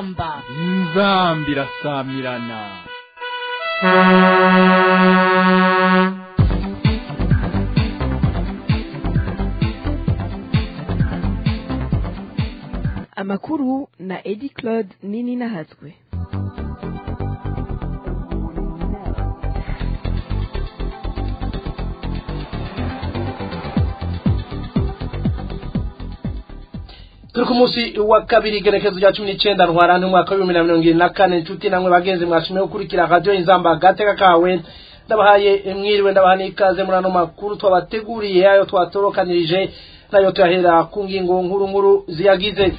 inzamba inzamba irasamirana amakuru na edi claude nini nahatswe turi ku munsi wa kabiri igerekezo rya cumi n'icyenda ntwarante umwaka w'ibihumbi na mirongo irindwi na kane inshuti namwe bagenzi mwashimiye gukurikira radiyo inzamba agateka kawe ndabahaye mwiriwe ndabaha n'ikaze muri ano makuru twabateguriye ayo twatorokanirije nayo tuyahera ku ngingo nkuru nkuru ziyagize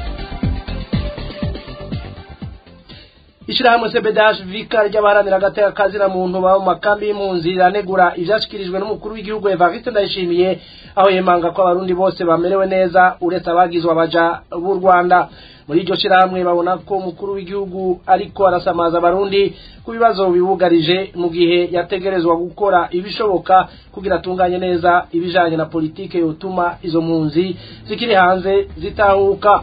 ishyirahamwe sebedash vika ry'abaharanira agateka kazina muntu baba mu makambi y'impunzi riranegura ivyashikirijwe n'umukuru w'igihugu evariste ndayishimiye aho yemanga ko abarundi bose bamerewe neza uretse abagizwe abaja b'u rwanda muri iryo shyirahamwe babona ko umukuru w'igihugu ariko arasamaza abarundi ku bibazo bibugarije mu gihe yategerezwa gukora ibishoboka kugira atunganye neza ibijanye na politike yotuma izo mpunzi zikiri hanze zitahuka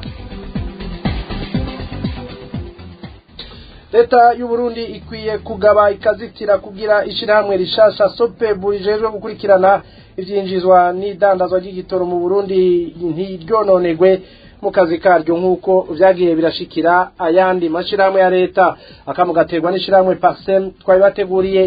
leta y'u Burundi ikwiye kugaba ikazitira kugira ishyirahamwe rishasha sopebu rijejwe gukurikirana ibyinjizwa n'idandazwa ry'igitoro mu Burundi ntiryononegwe mu kazi karyo nk'uko vyagiye birashikira ayandi mashyirahamwe ya leta akamugaterwa n'ishyirahamwe parsem twabibateguriye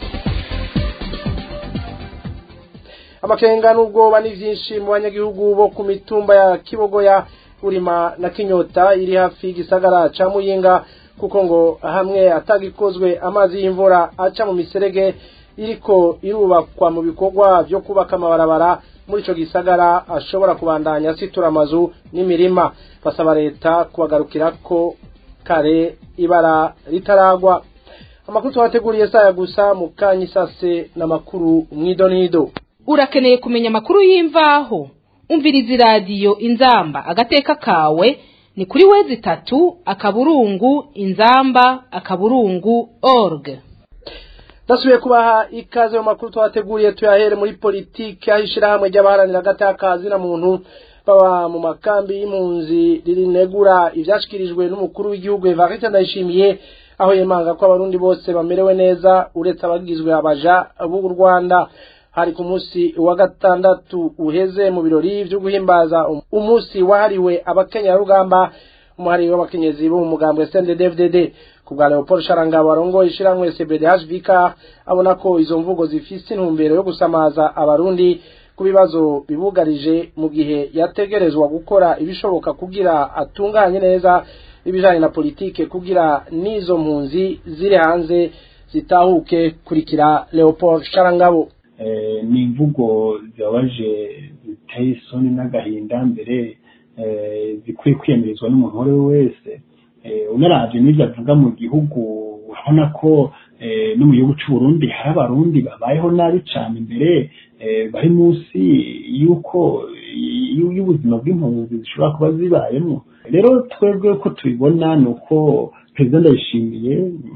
amakenga n'ubwoba ni vyinshi mu banyagihugu bo ku mitumba ya kibogoya urima na kinyota iri hafi y'igisagara ca muyinga kuko ngo hamwe atagikozwe amazi y'imvura aca mu miserege iriko irubakwa mu bikorwa vyo kubaka amabarabara muri ico gisagara ashobora kubandanya asitura amazu n'imirima basaba leta kubagarukirako kare ibara ritaragwa amakuru twabateguriye saya gusa mu kanya isase n'amakuru mwidonido urakeneye kumenya amakuru y'imvaho umviriza iradiyo inzamba agateka kawe ni kuri wezi itatu akaburungu inzamba akaburungu org ndasubiye kubaha ikaze mu makuru twabateguriye tuyahere muri politiki aho ishyirahamwe ry'abaharanira agatakazi na muntu baba mu makambi y'impunzi ririnegura ivyashikirijwe n'umukuru w'igihugu Evariste Ndayishimiye aho yemanga ko abarundi bose bamerewe neza uretse abagizwe abaja b'u Rwanda hari ku munsi wa gatandatu uheze mu birori byo guhimbaza umunsi wahariwe abakenyarugamba umuhari w'abakenyezi bo mu mugambwe CNDD-FDD ku bwa Leopold Sharangabo arongoye ishiramwe CBDHVK abona ko izo mvugo zifise intumbero yo gusamaza abarundi ku bibazo bibugarije mu gihe yategerezwa gukora ibishoboka kugira atunganye neza ibijanye na politike kugira n'izo mpunzi ziri hanze zitahuke kurikira Leopold Sharangabo ni imvugo zibabaje ziteye isoni n'agahinda mbere zikwiye kwiyamirizwa n'umuntu uwo ari we wese unaravye n'ibyo avuga mu gihugu urabona ko no mu gihugu c'u Burundi hari abarundi babayeho nabi cane imbere bari munsi y'uko y'ubuzima bw'impunzi zishobora kuba zibayemo rero twebwe ko tubibona ni uko perezida ndayishimiye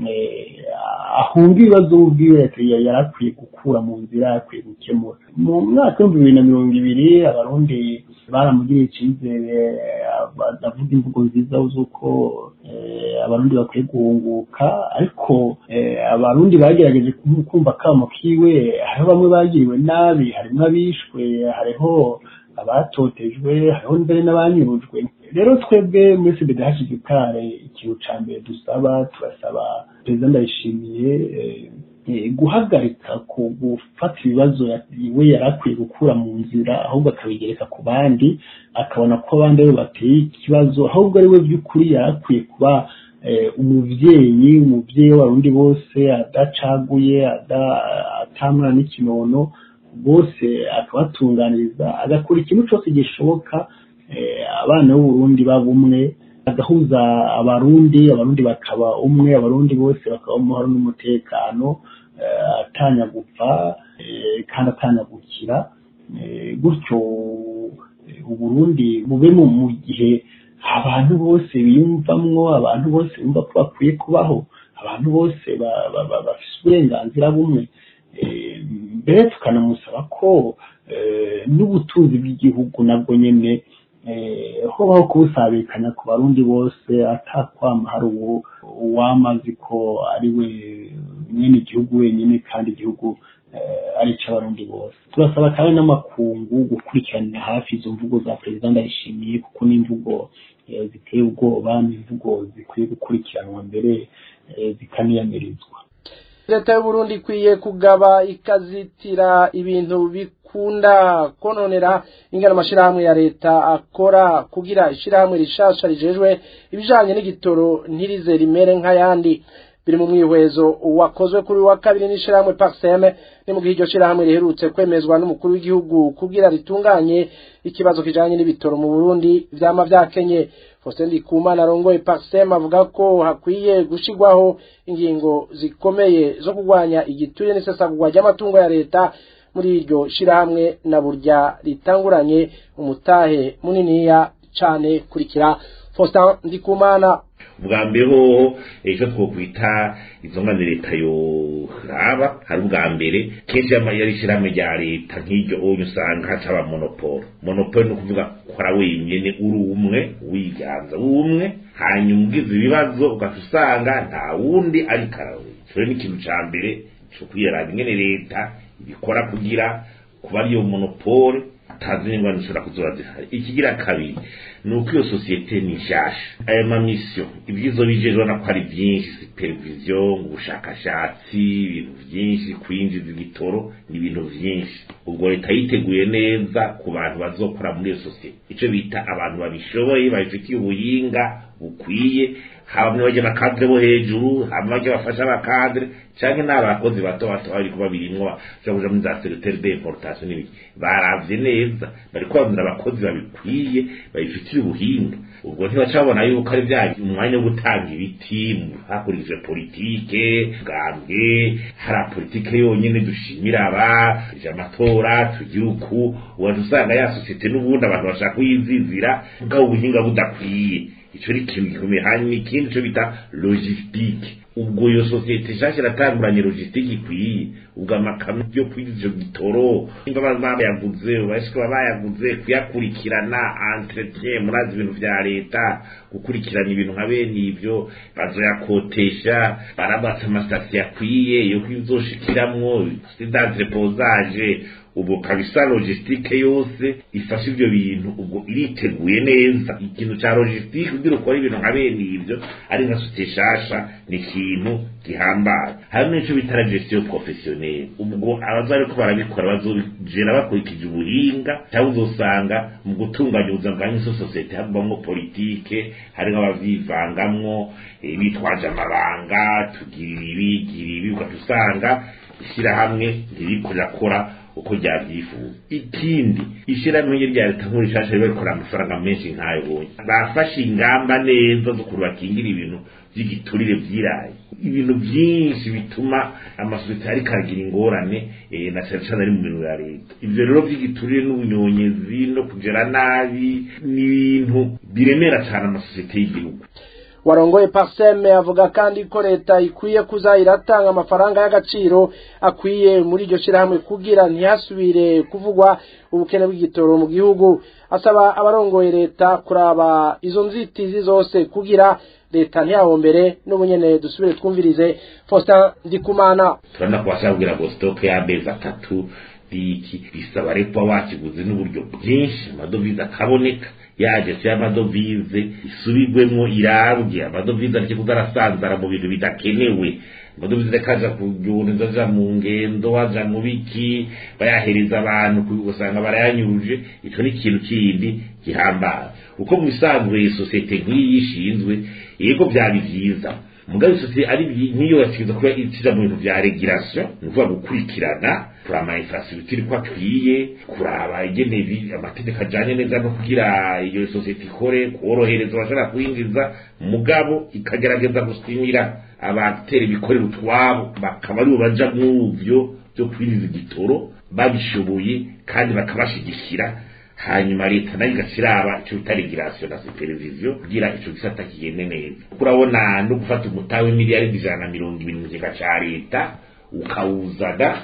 ahunga ibibazo ubwiwe yari akwiye gukura mu nzira akwiye gukemura mu mwaka w'ibihumbi bibiri na mirongo ibiri abarundi baramugiriye icyizere bavuga imvugo nziza z'uko abarundi bakwiye guhunguka ariko abarundi bagerageje kumva akamo kiwe hariho bamwe bagiriwe nabi harimo abishwe hariho abatotejwe hariho mbere n'abanyurujwe rero twebwe muri cbdh kare ikintu ca mbere dusaba turasaba perezida ndayishimiye guhagarika ku gufata ibibazo we yari akwiye gukura mu nzira ahubwo akabigereka ku bandi akabona ko abandi aribo bateye ikibazo ahubwo ari we by'ukuri yari akwiye kuba umuvyeyi umuvyeyi w'abarundi bose adacaguye atamwana n'ikinono bose akabatunganiriza agakora ikintu cyose gishoboka abana b'uburundi baba umwe agahuza abarundi abarundi bakaba umwe abarundi bose bakaba amahoro n'umutekano atanya gupfa kandi atanya gukira gutyo uburundi bube mu gihe abantu bose biyumvamwo abantu bose bumva ko bakwiye kubaho abantu bose bafite uburenganzira bumwe mbere tukanamusaba ko n'ubutunzi bw'igihugu nabwo nyine hobaho kuwusabikanya ku barundi bose atakwama hari uwamazi ko ari we nyine igihugu wenyine kandi igihugu ari icy'abarundi bose turasaba kandi n'amakungu gukurikiranira hafi izo mvugo za perezida ndayishimiye kuko n'imvugo ziteye ubwoba n'imvugo zikwiye gukurikiranwa mbere zikaniyamirizwa leta y'uburundi ikwiye kugaba ikazitira ibintu bikunda kononera ingana amashirahamwe ya leta akora kugira ishirahamwe rishasha rijejwe ibijanye n'igitoro ntirize rimere nk'ayandi biri mu mwihwezo wakozwe kuri wa kabiri n'ishirahamwe Paxeme ni mu gihe iryo shirahamwe riherutse kwemezwa n'umukuru w'igihugu kugira ritunganye ikibazo kijanye n'ibitoro mu Burundi vyama vyakenye Faustin Ndikumana arongoye Paxeme avuga ko hakwiye gushigwaho ingingo zikomeye zo kurwanya igituye n'isesagurwa ry'amatungo ya leta muri iryo shirahamwe na burya ritanguranye umutahe muniniya cane kurikira Faustin Ndikumana bwa mbere hoho ejo twokwita izo ngane leta yoraba hari ubwa mbere kenshi yari ishyirahamwe rya leta nk'iryo onye usanga hacaba monopolo monopolo ni ukuvuga kora wenyine uri umwe wiganza umwe hanyuma ugize ibibazo ugaca usanga nta wundi ari karawe icyo ni ikintu cya mbere cyo kwiyaranga ingene leta ibikora kugira kuba ariyo monopole atazi n'ingwani zishobora kuzoba zihari ikigira kabiri ni uko iyo sosiyete ni nshasha aya mamisiyo ibyizo bije urabona ko ari byinshi supervision ubushakashatsi ibintu byinshi kwinjiza igitoro ni ibintu byinshi ubwo leta yiteguye neza ku bantu bazokora muri iyo sosiyete icyo bita abantu babishoboye babifitiye ubuhinga bukwiye haba muri bajya abakadire bo hejuru haba bajya bafasha abakadire cyangwa ni abakozi bato bato bari kuba birimwo bashobora kuja muri za secretaire d'importation n'ibiki baravye neza bari kubabwira abakozi babikwiye babifitiye ubuhinga ubwo ntibaca babona yuko ari bya umwanya wo gutanga ibiti hakurikijwe politike bwambwe hari politike yonyine dushimira aba ije amatora tugira uku uwaje usanga ya sosiyete n'ubundi abantu bashaka kuyizizira bwabo ubuhinga budakwiye ico ni ikintu gikomeye hanyuma ikindi cyo bita logistique ubwo iyo sosiyete nshasha iratanguranye logistique ikwiye ubwo amakamyo yo kwiza ico gitoro nimba bayaguze bashika bayaguze kuyakurikirana entretien murazi ibintu vya leta gukurikirana ibintu nka bene ivyo bazoyakotesha barabatsa amasitasiyo akwiye yo kwizoshikiramwo d'entreposage ubu kabisa logistique yose ifasha ivyo bintu ubwo iriteguye neza ikintu ca logistique kugira ukora ibintu nka bene ivyo ari nka sosiyete shasha ni ikintu gihambaye hari n'ico bita gestion professionnelle ubwo abaza ariko barabikora bazogera bakurikije ubuhinga cyangwa uzosanga mu gutunganya ubuzima bwa nyinshi sosiyete habamo politike harimwo abavyivangamwo bitwaje amabanga tugira ibi gira ibi ugaca usanga ishyirahamwe ntiriko rirakora uko ryabyifuza ikindi ishyirahamwe rya leta nkuru rishasha riba rikora amafaranga menshi nk'ayo bonye bafashe ingamba neza zo kuntu bakingira ibintu by'igiturire byiraye ibintu byinshi bituma amasosiyete ariko aragira ingorane na cyane cyane ari mu bintu ya leta ibyo rero by'igiturire n'ubunyonyezi no kugera nabi ni ibintu biremera cyane amasosiyete y'igihugu warongoye paseme avuga kandi ko leta ikwiye kuza iratanga amafaranga y'agaciro akwiye muri iryo shyirahamwe kugira ntihasubire kuvugwa ubukene bw'igitoro mu gihugu asaba abarongoye leta kuraba izo nzitizi zose kugira leta ntiyahombere n'ubunyene dusubire twumvirize Faustin Ndikumana turabona ko bashaka kugira ngo sitoke y'amezi atatu biki bisaba rero wakiguze n'uburyo bwinshi amadovize akaboneka yaje si amadovize isubirwemo irabwe amadovize ariko kuzarasanzara mu bintu bidakenewe amadovize kaja kujunza aja mu ngendo waja mu biki bayahereza abantu usanga barayanyuruje ico ni ikintu kindi gihambaye uko mu bisanzwe sosiyete nk'iyi ishinzwe yego byari vyiza mugabe sosiyete ari niyo yasikiza kuba ikija mu bintu vya regulation ni ukuvuga gukurikirana kuraba infrastructure ko akwiye kuraba ingene amategeko ajanye neza no kugira iyo sosiyete ikore korohereza abashobora kwinjiza mugabo ikagerageza gusimira abatera ibikorera utwabo bakaba aribo baja muvyo byo kwinjiza igitoro babishoboye kandi bakabashigikira hanyuma leta nayo igashiraba ico bita regulation na supervision kugira ico gisata kigende neza kurabona no gufata umutahe w'imiliyaridi ijana na mirongo ibiri mu kigega ca leta ukawuzana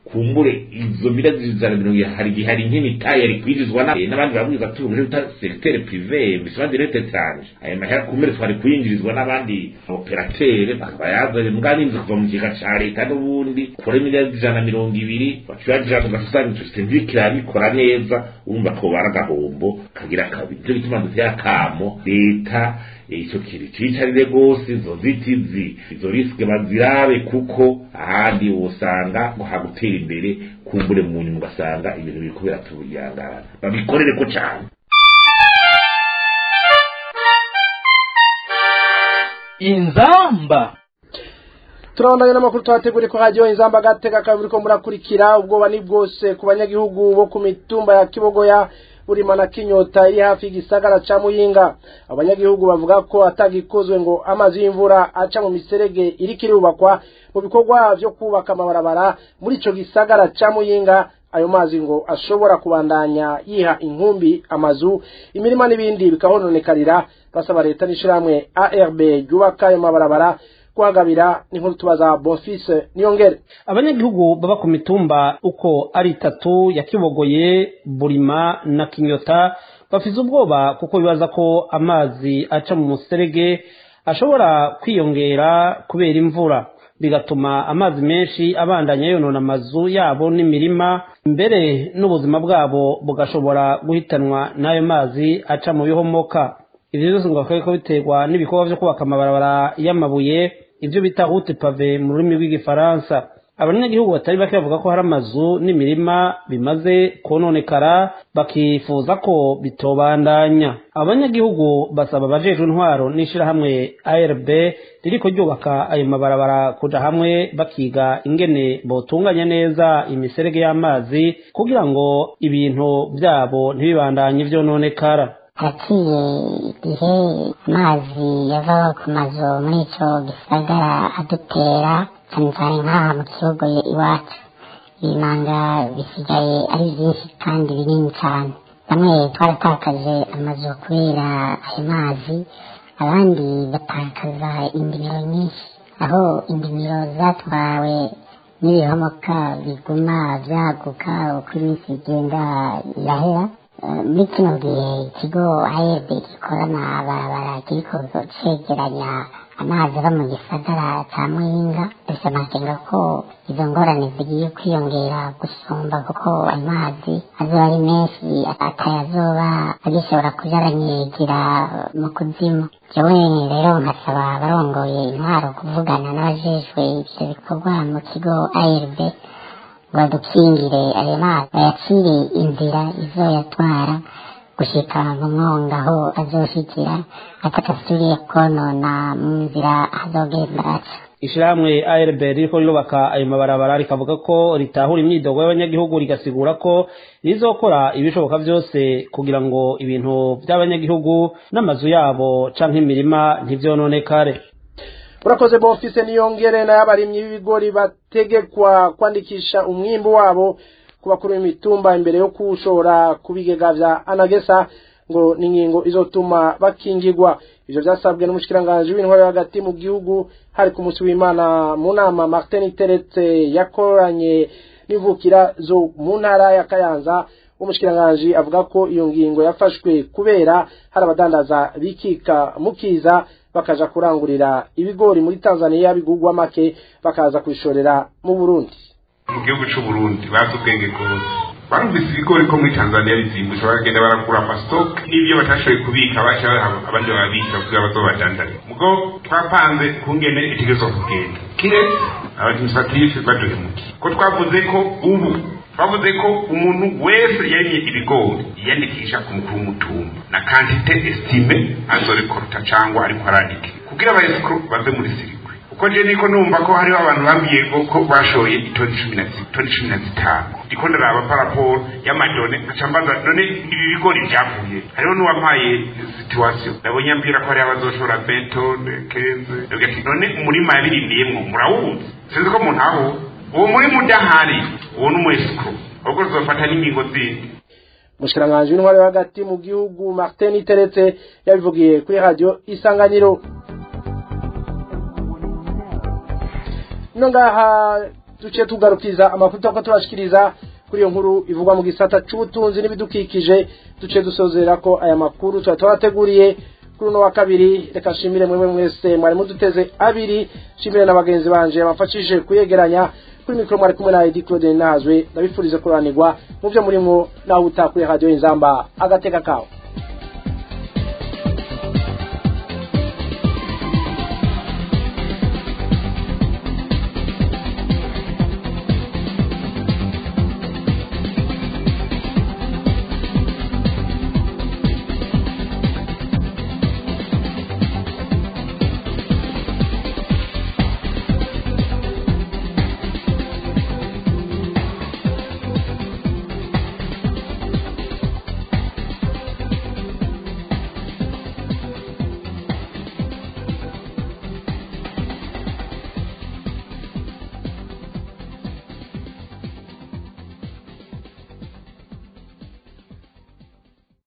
kumbure izo miliyari ijana mirongo ibiri hari igihe hari nk'imitayi yari kwinjizwa na- n'abandi babwiza ati ubu bita secteur privé misima direct étrange ayo mahera kumbure twari kuyinjirizwa n'abandi operateur bakaba yazanye mbwa n'inzu kuva mu kigega ca leta n'ubundi kure miliyari ijana na mirongo ibiri bacurajana ugasanga ico system iriko irabikora neza urumva ko bara agahombo kagira kabiri nico gituma dutera akamo leta icyo kintu cicarire rwose izo nzitizi izo risike bazirabe kuko ahandi wosanga ngo hagutera imbere kumbure mu nyuma ugasanga ibintu biriko biratuyangana babikorere ko cane inzamba turabandanya n'amakuru twateguriye ko hajyaho inzamba agateka kabiri ko murakurikira ubwoba ni bwose ku banyagihugu bo ku mitumba ya kibogoya burima na kinyota iri hafi y'igisagara ca muyinga abanyagihugu bavuga ko atagikozwe ngo amazi y'imvura aca mu miserege iriko irubakwa mu bikorwa vyo kubaka amabarabara muri ico gisagara ca muyinga ayo mazi ngo ashobora kubandanya yiha inkumbi amazu imirima n'ibindi bikahononekarira basaba leta n'ishirahamwe ARB ryubaka ayo mabarabara kuhagabira n'inkuru tubaza Bonfils Niyongere abanyagihugu baba ku mitumba uko ari itatu ya kibogoye burima na kinyota bafise ubwoba kuko bibaza ko amazi aca mu muserege ashobora kwiyongera kubera imvura bigatuma amazi menshi abandanya yonona amazu yabo n'imirima mbere n'ubuzima bwabo bugashobora guhitanwa n'ayo mazi aca mu bihomoka ivyo byose ngo bakaba biterwa n'ibikorwa vyo kubaka amabarabara y'amabuye ivyo bita route pave mu rurimi rw'igifaransa abanyagihugu batari bake bavuga ko hari amazu n'imirima bimaze kononekara bakifuza ko bitobandanya abanyagihugu basaba abajejwe intwaro n'ishirahamwe ARB ririko ryubaka ayo mabarabara kuja hamwe bakiga ingene botunganya neza imiserege y'amazi kugira ngo ibintu vyabo ntibibandanye vyononekara haciye igihe amazi yava ku mazu muri ico gisagara adutera cyane cyane nk'aha mu gihugu iwacu ibimanga bisigaye ari byinshi kandi binini cyane bamwe twaratakaje amazu kubera ayo mazi abandi batakaza indimiro nyinshi aho indimiro zatwawe n'ibihomoka biguma byaguka uko iminsi igenda irahera muri kino gihe ikigo ayb gikora amabarabara kiriko cegeranya amazi ava mu gisagara ca muyinga ese amakenga ko izo ngorane zigiye kwiyongera gusumba kuko ayo mazi azoba ari menshi atayazoba agishobora kuja aranyigira mu kuzimu jewe rero nkasaba abarongoye intwaro kuvugana n'abajejwe ivyo bikorwa mu kigo ARB badukingire ayo mazi bayacire inzira izoyatwara gushika mu mwonga aho azoshikira atakasubiriye konona mu nzira azogenda aca ishirahamwe ARB ririko rirubaka ayo mabarabara rikavuga ko ritahura imyidogo y'abanyagihugu rigasigura ko rizokora ibishoboka vyose kugira ngo ibintu vy'abanyagihugu n'amazu yabo canke imirima ntivyononekare urakoze bonfise niyongere n'abarimyi b'ibigori bategekwa kwandikisha umwimbu wabo ku bakuru b'imitumba imbere yo kuwushora ku bigega vya anagesa ngo ni ingingo izotuma bakingirwa ivyo vyasabwe n'umushikiranganji w'intwaro hagati mu gihugu hari ku munsi w'imana mu nama martin teretse yakoranye n'imvukira zo mu ntara ya kayanza umushikiranganji avuga ko iyo ngingo yafashwe kubera hari abadandaza bikika mukiza bakaja kurangurira ibigori muri Tanzania bigugwa make bakaza kwishorera mu Burundi mu gihugu cy'u Burundi bazi ubwenge bwose barumvise ibigori ko muri Tanzania bizimbutse bagenda barakura amastock n'ibyo batashoboye kubika baca abandi bababika kugira bazobadandare mugo twapanze kungene itegezo kugenda kiretse abadministratif baduhemukiye ko twavuze ko ubu bavuze ko umuntu wese yarimye ibigori yiyandikisha ku mukuru w'umutumba na kantite estime azorekorta cyangwa ariko arandike kugira abayesikuru bave muri sirikwe uko je niko numva ko hariho abantu bambwiye ko bashoye itoni cumi na toni cumi na zitanu ndiko ndaraba paraporo y'amadone nkaca mbaza none ibi bigori byavuye hariho n'uwampaye situwasiyo nabonye ambwira ko hariho abazoshora betone kenze ndavuga ati none umurima yabirimiyemwo murawuzi sinzi ko muntaho uwo murima udahari uwo ni umwesikuru ahubwo tuzofata n'ingingo zindi umushikiranganji w'intwaro yo hagati mu gihugu martin iteretse yabivugiye kuri radiyo isanganiro ino ngaha duciye tugarukiza amakuru twako turashikiriza kuri iyo nkuru ivugwa mu gisata c'ubutunzi n'ibidukikije duciye dusozera ko aya makuru tuba twabateguriye kuri uno wa kabiri reka nshimire mwebwe mwese mwari muduteze abiri nshimire na bagenzi banje bamfashije kuyegeranya kuri mikoro mwari kumwe na Edi Claude Nazwe ndabifurize kuranirwa mu byo murimo naho utakuri radio inzamba agateka kawe